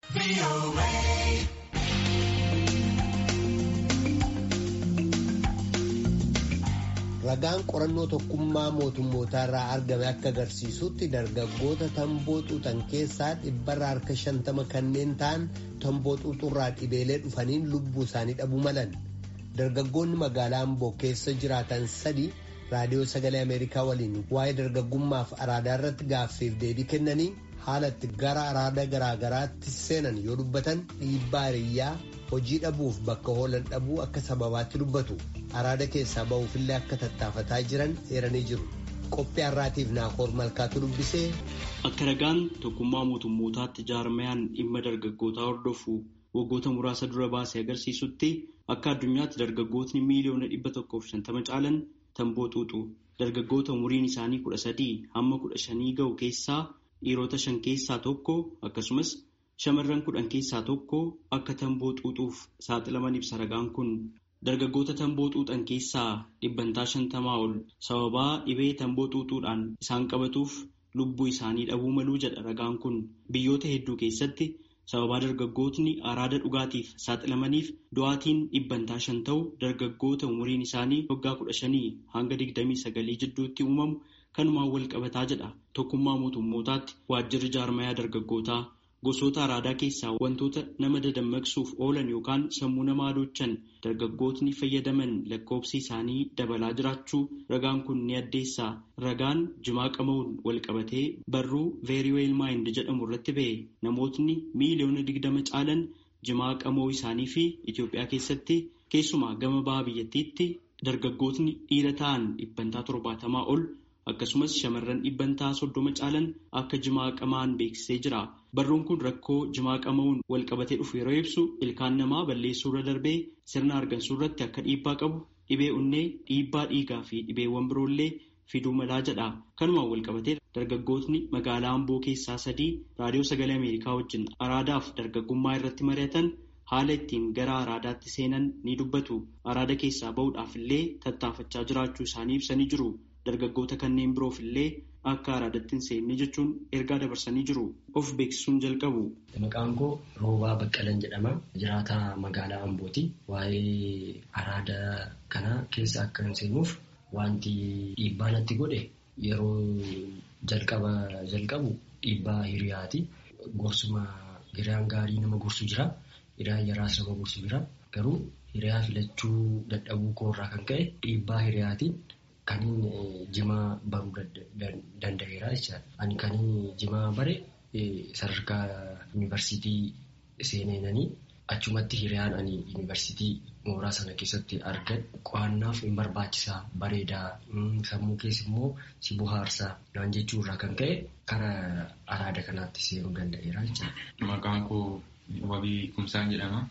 Ragaan qorannoo tokkummaa mootummootaa irraa argame akka agarsiisutti dargaggoota tamboo xuuxan keessaa dhibbarra harka shantama kanneen ta'an tamboo xuuxurraa dhibeelee dhufaniin lubbuu isaanii dhabuu malan. Dargaggoonni magaalaa Amboo keessa jiraatan sadi raadiyoo sagalee Ameerikaa waliin waa'ee dargaggummaaf araadaa irratti gaaffiif deebii kennanii haala itti gara araada garaagaraatti seenan yoo dubbatan dhiibbaa hiriyyaa hojii dhabuuf bakka oolan dhabuu akka sababaatti dubbatu. araada keessaa ba'uufillee akka tattaafataa jiran eeranii jiru qophii har'aatiif naakoor malkaatu dubbisee. akka ragaan tokkummaa mootummootaatti jaarmayaan dhimma dargaggootaa hordofu waggoota muraasa dura baasee agarsiisutti akka addunyaatti dargaggootni miiliyoona dhibba tokkoof shantama caalan tamboo xuuxu dargaggoota umuriin isaanii kudha sadii hamma kudha shanii ga'u keessaa dhiirota shan keessaa tokko akkasumas shamarran kudhan keessaa tokko akka tamboo xuuxuuf saaxilaman ibsa ragaan kun. Dargaggoota tamboo xuuxan keessaa dhibbantaa shantamaa ol sababaa dhibee tamboo xuuxuudhaan isaan qabatuuf lubbuu isaanii dhabuu maluu jedha ragaan kun biyyoota hedduu keessatti sababaa dargaggootni araada dhugaatiif saaxilamaniif du'aatiin dhibbantaa shan ta'u dargaggoota umuriin isaanii waggaa kudha shanii hanga digdamii sagalii jidduutti uumamu kanumaan wal qabataa jedha tokkummaa mootummootaatti waajjirri jaarmayaa dargaggootaa. Gosoota araadaa keessaa wantoota nama dadammaqsuuf oolan yookaan sammuu nama adoochan dargaggootni fayyadaman lakkoofsi isaanii dabalaa jiraachuu ragaan kun ni addeessaa. Ragaan jimaa qama'uun wal qabatee barruu Very Well Mind jedhamu irratti ba'e namootni miiliyoona digdama caalan jimaa qama'uu isaanii fi Itoophiyaa keessatti keessumaa gama baha biyyattiitti dargaggootni dhiira ta'an dhibbantaa torbaatamaa ol. akkasumas shamarran dhibbantaa soddoma caalan akka jimaa qamaan beeksisee jira. Barruun kun rakkoo jimaa qama'uun wal qabatee dhufu yeroo ibsu ilkaan namaa balleessuu irra darbee sirna argansuu irratti akka dhiibbaa qabu dhibee onnee dhiibbaa dhiigaa fi dhibeewwan biroollee fiduu malaa jedha. Kanumaan wal qabatee dargaggootni magaalaa Amboo keessaa sadii raadiyoo sagalee Ameerikaa wajjin araadaaf dargaggummaa irratti mari'atan haala ittiin gara araadaatti seenan ni dubbatu. Araada keessaa bahuudhaaf illee tattaafachaa jiraachuu isaanii ibsanii jiru. Dargaggoota kanneen biroof illee akka araadatti hin seenne jechuun ergaa dabarsanii jiru. Of beeksisuun jalqabu. Maqaan koo Roobaa Baqqalan jedhama. Jiraataa magaalaa Ambooti. Waa'ee araada kana keessa akka hin seenuuf wanti dhiibbaa natti godhe yeroo jalqaba jalqabu dhiibbaa hiriyaati. Gorsuma hiriyaan gaarii nama gorsu jira. Hiriyaan yaraas nama gorsu jira. Garuu hiriyaa filachuu dadhabuu koorraa kan ka'e dhiibbaa hiriyaatiin. Kaniin jimaa baruu danda'eera jechaadha. Ani kaniin jimaa bare sadarkaa yuunivarsiitii seeneenanii achumatti hiriyaan ani yuunivarsiitii mooraa sana keessatti argan qo'annaaf hin barbaachisaa bareedaa sammuu keessa immoo si bohaarsaa naan jechuurraa kan ka'e karaa araada kanaatti seenuu danda'eera jechaadha. Maqaan koo Wabii Kumsaan jedhama.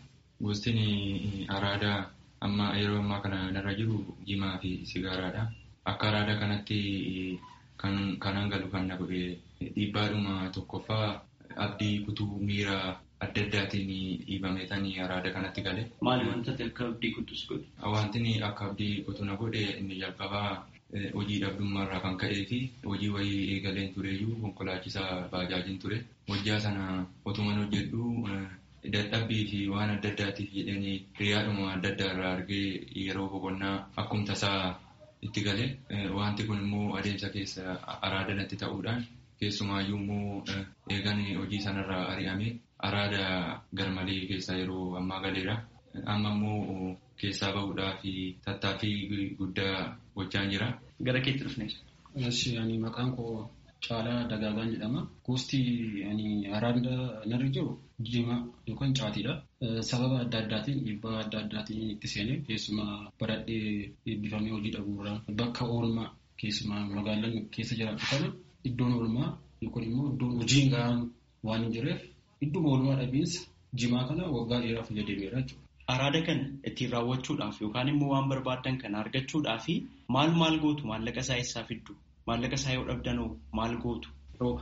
Gostiin araadaa amma yeroo ammaa kana narra jiru jimaa fi sigaaraadha. Akka araada kanatti kan galu kan na godhe dhiibbaadhuma tokkoffaa abdii kutuu miira adda addaatiin dhiibameetanii araada kanatti gale. Maali wantoota akka abdii kutus godhe? Wanti akka abdii kutuu na godhe inni jalqabaa hojii dhabdummaarraa kan ka'ee fi hojii wayii eegaleen tureyyuu konkolaachisaa baajaajiin ture. Hojjaa sana otuman hojjedhu dadhabbii fi waan adda addaatiif jedhanii hiriyaadhuma adda addaa irraa argee yeroo boqonnaa akkuma tasaa itti galee wanti kun immoo adeemsa keessa araada natti ta'uudhaan keessumaayyuu immoo eegan hojii sanarraa ari'ame araada garmalee keessa yeroo ammaa galeera. Amma immoo keessaa bahuudhaa fi tattaaffii guddaa gochaan jira. Gara keetti dhufne. Ani maqaan koo Caalaa Dagaagaan jedhama. Gosti ani araada narra jiru jimaa yookaan caatiidha. Sababa adda addaatiin dhiibbaa adda addaatiin itti seenee keessumaa baradhee eebbifamee hojii dhabuurraa bakka oolmaa keessumaa magaalaan keessa jiraatu kana iddoon oolmaa yookaan immoo iddoon hojii gahaan waan hin jirreef idduma oolmaa dhabiinsa jimaa kana waggaa dheeraa fayyadameera jechuudha. Araada kana ittiin raawwachuudhaaf yookaan immoo waan barbaadan kana argachuudhaaf maal maal gootu maallaqa isaa eessaa fiddu? Maallaqa isaa yoo dhabdanoo maal gootu? Rooba.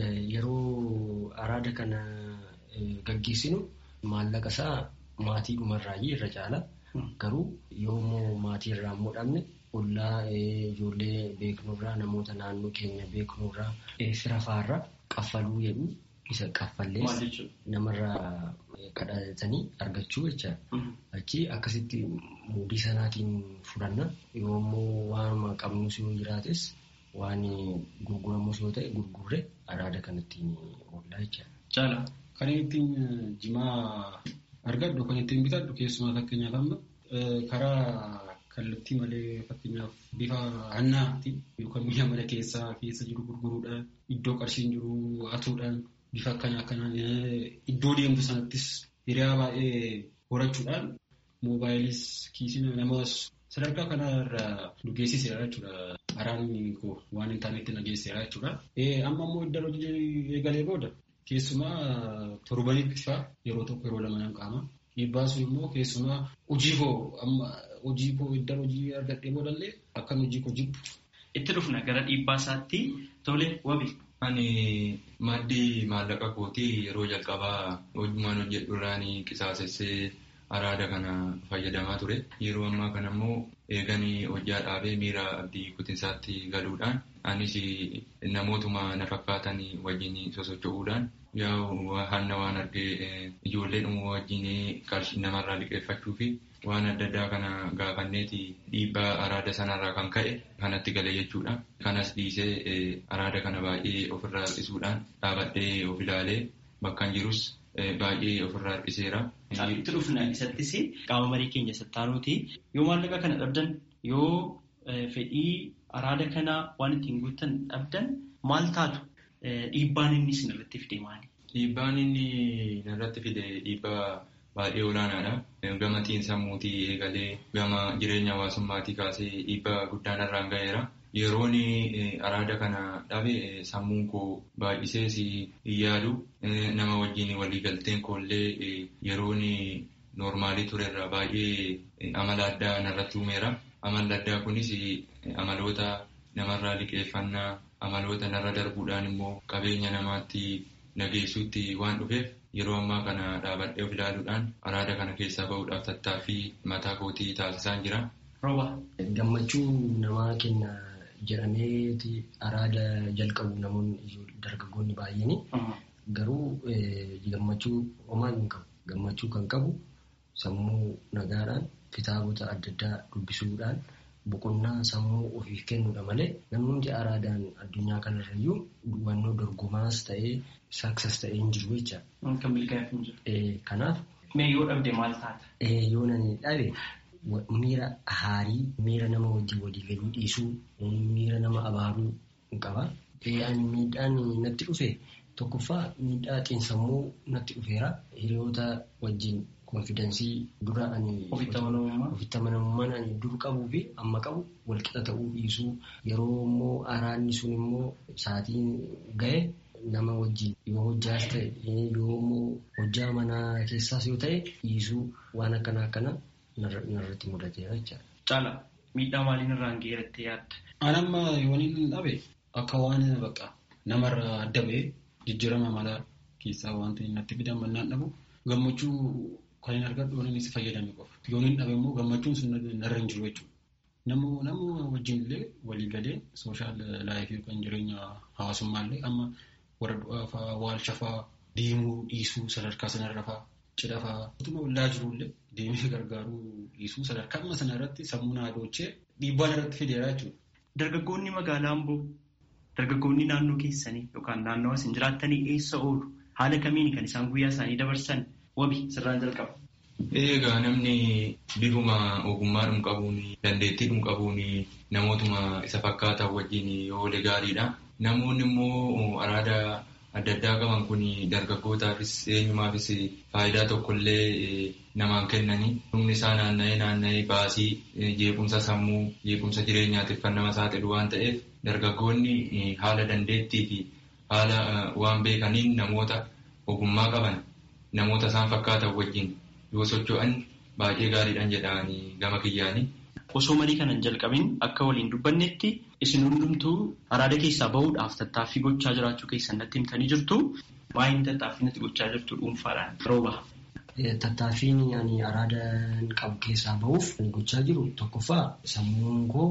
Yeroo araada kana gaggeessinu maallaqa isaa maatii dhumarraayyii irra caala. Garuu yoommoo maatii irraa immoo dhabne ollaa ijoollee beeknurraa namoota naannoo keenya beeknurraa fira faarraa qaffaluu jedhu isa qaffallees namarraa kadhatanii argachuu jecha achi akkasitti muudii sanaatiin fudhanna yoo immoo waanuma qabnus yoo jiraates waan gurguramus yoo ta'e gurgurre araada kanattiin oollaa jecha. Caala kan ittiin jimaa argadhu kan ittiin bitadhu keessumaa fakkeenyaaf amma karaa kallattii malee fakkeenyaaf bifa hannaatiin yookaan mi'a mana keessaa keessa jiru gurguruudhaan iddoo qarshiin jiru hatuudhaan bifa akkana akkanaan iddoo deemtu sanattis hiriyaa baay'ee horachuudhaan moobaayilis kiisiin namas sadarkaa kanarra nu geessiseera jechuudha. Araan koo waan intarneetti na geessiseera jechuudha. Amma immoo iddoo hojii eegalee booda keessumaa torbanitti fa'aa yeroo tokko yeroo lama nan qaama. Dhiibbaa sun immoo keessumaa hojii koo amma hojii koo iddoo hojii argadhee boodallee akkan hojii koo jibbu. Itti dhufna gara dhiibbaa isaatti tole wabi. Ani maddii maallaqa kootii yeroo jalqabaa hojumaan hojjedhu irraan qisaasessee araada kana fayyadamaa ture. Yeroo ammaa kana immoo eeganii hojjaa dhaabee miira abdii kutinsaatti galuudhaan anis namootuma na fakkaatan wajjin sosocho'uudhaan yaa hanna waan argee ijoollee dhumuu wajjin qarshii namarraa liqeeffachuu fi waan adda addaa kana gaafanneeti dhiibbaa araada sanarraa kan ka'e kanatti gale jechuudha. Kanas dhiisee araada kana baay'ee ofirraa harkisuudhaan dhaabadhee of ilaalee bakka jirus baay'ee ofirraa harkiseera. Itti dhufna isattis qaama marii keenya sattaanuuti yoo maallaqa kana dhabdan yoo fedhii araada kana waan ittiin guuttan dhabdan maal taatu dhiibbaan inni isin irratti fide maali? Dhiibbaan inni narratti fide dhiibbaa baay'ee olaanaadha. Gama xiinsammuutii eegalee gama jireenya hawaasummaatii kaasee dhiibbaa guddaan irraan ga'eera. Yeroon araada kana dhabe sammuun koo baay'isees hin yaadu. Nama wajjin waliigalteen koollee yeroon noormaalii turerra baay'ee amala addaa narratti uumeera. Amalli addaa kunis amaloota namarraa liqeeffannaa, amaloota narra darbuudhaan immoo qabeenya namaatti nageessuutti waan dhufeef yeroo ammaa kana dhaabadhee of ilaaluudhaan araada kana keessaa bahuudhaaf tattaaffii mataa kootii taasisaan jira. Rooba. Gammachuu namaa kenna jedhameeti araada jalqabu namoonni dargaggoonni baay'een garuu gammachuu homaa hin qabu. Gammachuu kan qabu sammuu nagaadhaan kitaabota adda addaa dubbisuudhaan boqonnaa sammuu ofiif kennuudha malee namni hundi araadaan addunyaa kanarrayyuu hubannoo dorgomaas ta'ee saksas ta'ee hin jiru jecha. Kan milkaa'eef hin jiru. Kanaaf. Mee yoo dhabde maal taata? Yoo nani dhabe miira haarii miira nama wajjin waliigaluu dhiisuu miira nama abaaruu hin qaba. Ani miidhaan natti dhufe tokkoffaa miidhaa xiinsammuu natti dhufeera hiriyoota wajjin konfidensii dura ani ofitti amanamummaan ani dur qabuu fi amma qabu walqixa ta'uu dhiisuu yeroo immoo araanni sun immoo sa'aatiin ga'e nama wajjin yoo hojjaas ta'e yoo immoo hojjaa manaa keessaas yoo ta'e dhiisuu waan akkana akkana narratti mudateera jechaadha. Caala miidhaa maaliin irraan ga'eeratti yaadda? Ani amma yoon hin dhabe akka waan bakka namarraa adda ba'ee jijjiirama malaa keessaa wanti natti fidan mannaan dhabu gammachuu kan hin argadhu yoon inni si fayyadame qofa. Yoon hin dhabe immoo gammachuun sun narra hin jiru jechuudha. Nama wajjin illee walii galee sooshaal laayifii yookaan jireenya hawaasummaa illee amma warra du'aa fa'aa waalcha fa'aa deemuu dhiisuu sadarkaa sanarra fa'aa cidha fa'aa. Utuma ollaa jirullee deemee gargaaruu dhiisuu sadarkaa amma sanarratti sammuu naa doochee dhiibbaan irratti fideera jechuudha. Dargaggoonni magaalaa Amboo dargaggoonni naannoo keessanii yookaan naannoo isin jiraattanii eessa oolu haala kamiin kan isaan guyyaa isaanii dabarsan wabi sirraan jalqaba. Egaa namni bifuma ogummaadhum qabuun dandeettiidhum qabuun namootuma isa fakkaatan wajjin yoo oole gaariidha. Namoonni immoo araada adda addaa qaban kun dargaggootaafis eenyumaafis faayidaa tokkollee namaan kennanii humni isaa naanna'ee naanna'ee baasii jeequmsa sammuu jeequmsa jireenyaatiif kan nama saaxilu waan ta'eef dargaggoonni haala dandeettii fi haala waan beekaniin namoota ogummaa qaban namoota isaan fakkaatan wajjin yoo socho'an baay'ee gaariidhaan jedhanii gama kiyyaanii. Osoo marii kanan jalqabin akka waliin dubbannetti isin hundumtuu araada keessaa bahuudhaaf tattaaffii gochaa jiraachuu keessan natti himtanii jirtu. Waa'een tattaaffii natti gochaa jirtu dhuunfaadhaan rooba. tattaaffiin ani araadaan qabu keessaa bahuuf gochaa jiru tokkoffaa sammuun koo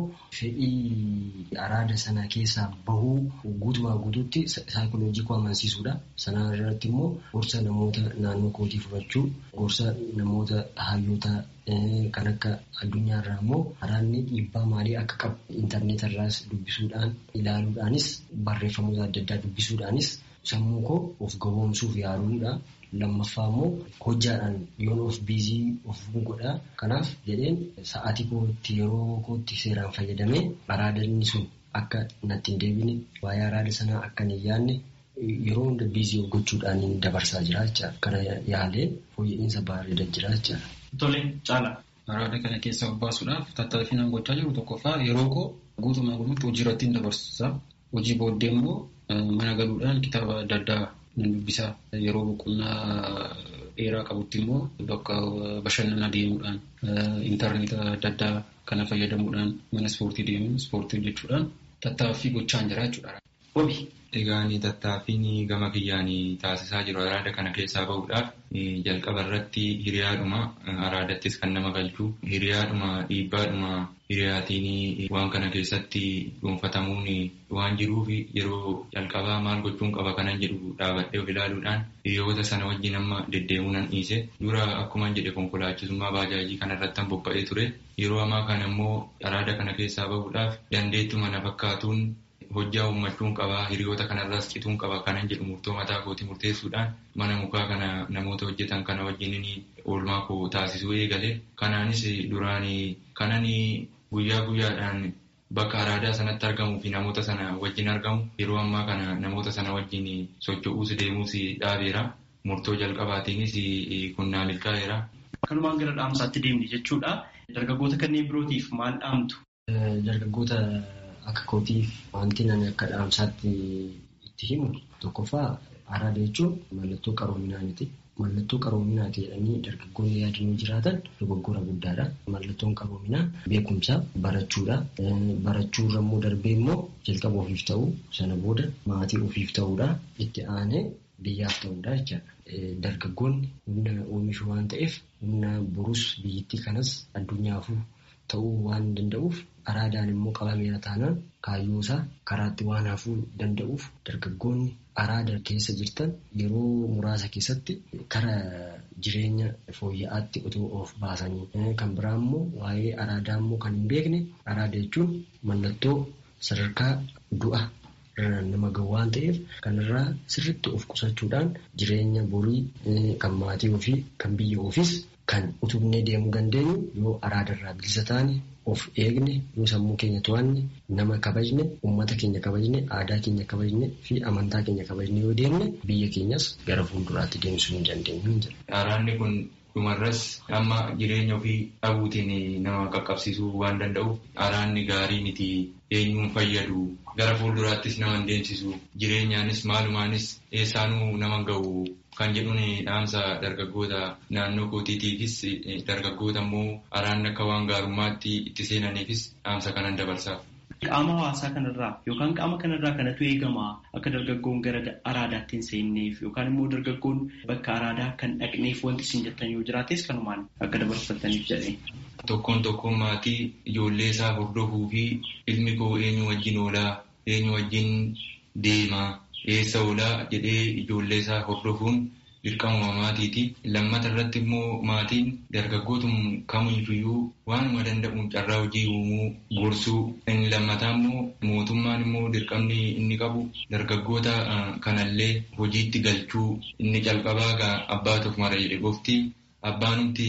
fedhii araada sana keessaa bahuu guutumaa guutuutti saayikooloojii koo amansiisuudha. Sana irratti immoo gorsa namoota naannoo kootii fudhachuu, gorsa namoota hayyoota kan akka addunyaarraa immoo araadni dhiibbaa maalii akka qabu intarneetarraas dubbisuudhaan ilaaluudhaanis barreeffamoota adda addaa dubbisuudhaanis sammuu koo of gabroomsuuf yaaluudha. Lammaffaa immoo hojjaadhaan yoon of biizii of godhaa. Kanaaf jedheen sa'aatii kootti yeroo kootti seeraan fayyadamee araadanni sun akka natti hin deebine waa'ee araada sanaa akka hin yaadne yeroo hunda biizii of gochuudhaan dabarsaa jira jecha kana yaalee fooyya'insa bareedaa jira jecha. Tole caala. Araada kana keessaa of baasuudhaaf tattaaffii gochaa jiru tokkoffaa yeroo koo guutumaa guutuutti hojii irratti dabarsa. Hojii booddee immoo mana galuudhaan kitaaba adda addaa nan dubbisaa. Yeroo boqonnaa dheeraa qabutti immoo bakka bashannanaa deemuudhaan intarneeta adda addaa kana fayyadamuudhaan mana ispoortii deemuun ispoortii hojjechuudhaan tattaaffii gochaan jira jechuudha. Wabi. Egaan tattaaffiin gama kiyyaan taasisaa jiru araada kana keessaa bahuudhaaf jalqaba irratti hiriyaadhuma araadattis kan nama galchu hiriyaadhuma dhiibbaadhuma hiriyaatiin waan kana keessatti dhuunfatamuun waan jiruuf yeroo jalqabaa maal gochuun qaba kanan jedhu dhaabadhee of ilaaluudhaan hiriyoota sana wajjin amma deddeemuunan dhiise dura akkuma jedhe konkolaachisummaa baajaajii kana irratti bobba'ee ture yeroo ammaa kana immoo araada kana keessaa bahuudhaaf dandeettuma na fakkaatuun hojjaa uummachuun qabaa hiriyoota kanarraas cituun qaba kanan jedhu murtoo mataa kootii murteessuudhaan mana mukaa kana namoota hojjetan kana wajjin oolmaa koo taasisuu eegale kanaanis duraan kanan guyyaa guyyaadhaan bakka araadaa sanatti argamuu fi namoota sana wajjin argamu yeroo ammaa kana namoota sana wajjin socho'uus deemuus dhaabeera murtoo jalqabaatiinis kun naa milkaa'eera. Kanumaan gara dhaamsaatti deemne jechuudha. Dargaggoota kanneen birootiif maal dhaamtu? Dargaggoota akka kootiif wanti nani akka dhaamsaatti itti himu tokkoffaa araada jechuun mallattoo qaroominaati. Mallattoo qaroominaati jedhanii dargaggoonni yaadannoo jiraatan dogoggora guddaadha. Mallattoon qaroominaa beekumsa barachuudha. Barachuurra immoo darbee immoo jalqaba ofiif ta'uu sana booda maatii ofiif ta'uudha. Itti aanee biyyaaf ta'uudha jechaadha. Dargaggoonni humna oomishuu waan ta'eef humna borus biyyattii kanas addunyaafuu ta'uu waan danda'uuf araadaan immoo qabameera taanaan kaayyoo isaa karaatti waan hafuu danda'uuf dargaggoonni araada keessa jirtan yeroo muraasa keessatti kara jireenya fooyya'aatti otoo of baasanii kan biraa immoo waa'ee araadaa immoo kan hin beekne araada jechuun mallattoo sadarkaa du'a nama gahu waan ta'eef kanarraa sirritti of qusachuudhaan jireenya borii kan maatii ofii kan biyya ofiis kan utubnee deemuu dandeenyu yoo araadarraa bilisa taane of eegne yoo sammuu keenya to'anne nama kabajne uummata keenya kabajne aadaa keenya kabajne fi amantaa keenya kabajne yoo deemne biyya keenyas gara fuulduraatti deemsuu hin dandeenyu. Araadni kun dhumarras amma jireenya ofii dhabuutiin nama qaqqabsiisuu waan danda'uuf araadni gaarii miti eenyuun fayyadu gara fuulduraattis nama hin deemsisu jireenyaanis maalumaanis eessaanuu nama gahu kan jedhuun dhaamsa dargaggoota naannoo kootiitiifis dargaggoota immoo araadni akka waan gaarummaatti itti seenaniifis dhaamsa kanan dabarsaaf. Qaama hawaasaa kanarraa yookaan qaama kanarraa kanatu eegama akka dargaggoon gara araadaatti hin seenneef yookaan immoo dargaggoon bakka araadaa kan dhaqneef wanti isin jettan yoo jiraates kanumaan akka dabarfataniif jedhee. Tokkoon tokkoon maatii ijoollee isaa hordofuu fi ilmi koo eenyu wajjin oolaa eenyu wajjin deemaa eessa oolaa jedhee ijoollee isaa hordofuun dirqama maatiiti. Lammata irratti immoo maatiin dargaggootum kamiifiyyuu waanuma danda'uun carraa hojii uumuu gorsuu. Inni lammataa immoo mootummaan immoo dirqamni inni qabu dargaggoota kanallee hojiitti galchuu inni calqabaa abbaa tokko mara jedhe gofti abbaanumti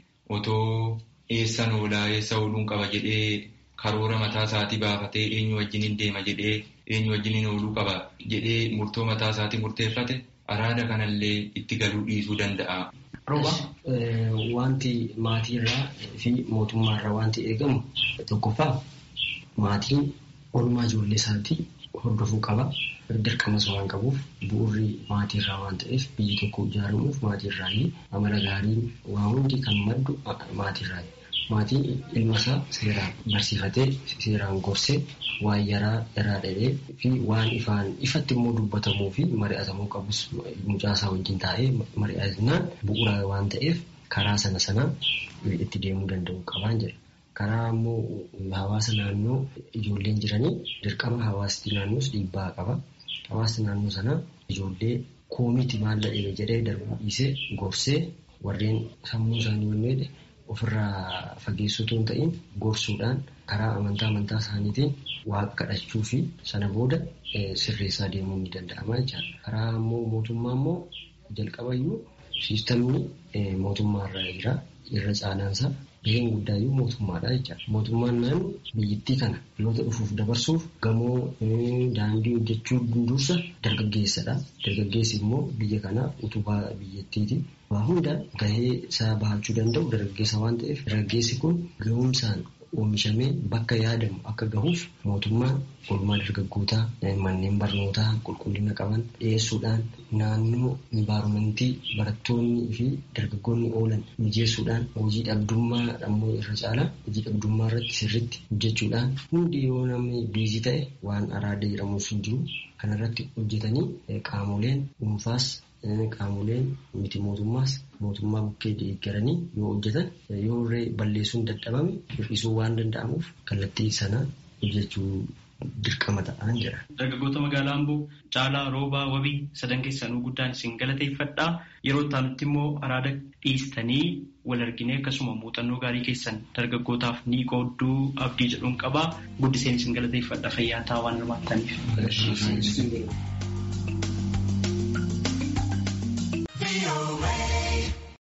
otoo eessan oolaa eessa ooluun qaba jedhee karoora mataa isaatii baafatee eenyu wajjin deema jedhee eenyu wajjin ooluu qaba jedhee murtoo mataa isaatii murteeffate araada kanallee itti galuu dhiisuu danda'a. Rooba wanti maatiirraa fi mootummaarraa wanti eegamu tokkoffaa maatiin oolmaa ijoollee isaatii hordofuu qaba. Dirqamas waan qabuuf bu'uurri maatiirraa waan ta'eef biyyi tokko ijaaramuuf maatiirraa amala gaariin waa hundi kan maddu maatiirraa. maatiin ilma isaa seeraan barsiifatee seeraan gorsee waan yaraa yaraa dhahee fi waan ifaan ifatti immoo dubbatamuu fi mari'atamuu qabus mucaa isaa wajjin taa'ee mari'atinaan bu'uura waan ta'eef karaa sana sana itti deemuu danda'u qabaan jedha. Karaa immoo hawaasa naannoo ijoolleen jiranii dirqama hawaasti naannoos dhiibbaa qaba. Hawaasni naannoo sana ijoollee koomiiti maal dhahee jedhee darbuu dhiisee gorsee warreen sammuu isaanii wanneedhe ofirraa fageessuu hin ta'in gorsuudhaan karaa amantaa amantaa isaaniitiin waaqa kadhachuu fi sana booda sirreessaa deemuu ni danda'ama jechaadha. Karaa immoo mootummaa immoo jalqabayyuu siistamni mootummaarra jira irra caalaansaa gaheen guddaayyuu mootummaadha jechaadha. Mootummaan naannoo biyyattii kana dhaloota dhufuuf dabarsuuf gamoo daandii hojjechuu dursa dargaggeessadha. Dargaggeessi immoo biyya kanaaf utubaa biyyattiiti. Waa hunda gahee isaa bahachuu danda'u dargaggeessa waan ta'eef dargaggeessi kun gahumsaan oomishamee bakka yaadamu akka gahuuf mootummaan oolmaa dargaggootaa manneen barnootaa qulqullina qaban dhiyeessuudhaan naannoo envaaromentii barattoonni fi dargaggoonni oolan mijeessuudhaan hojii dhabdummaa ammoo irra caalaa hojii dhabdummaa irratti sirritti hojjechuudhaan hundi yoo namni biizii ta'e waan araada jedhamus hin jiru kanarratti hojjetanii qaamoleen dhuunfaas qaamoleen miti mootummaas mootummaa bukkee deeggaranii yoo hojjetan yoo balleessuun dadhabame hir'isuu waan danda'amuuf kallattii sana hojjechuu dirqama ta'an jedha. Dargaggoota magaalaa Amboo caalaa roobaa wabii sadan keessanuu guddaan isin galateeffadhaa yeroo itti immoo araada dhiistanii wal arginee akkasuma muuxannoo gaarii keessan dargaggootaaf ni qoodduu abdii jedhuun qabaa guddiseen isin galateeffadha fayyaa ta'a waan hirmaattaniif.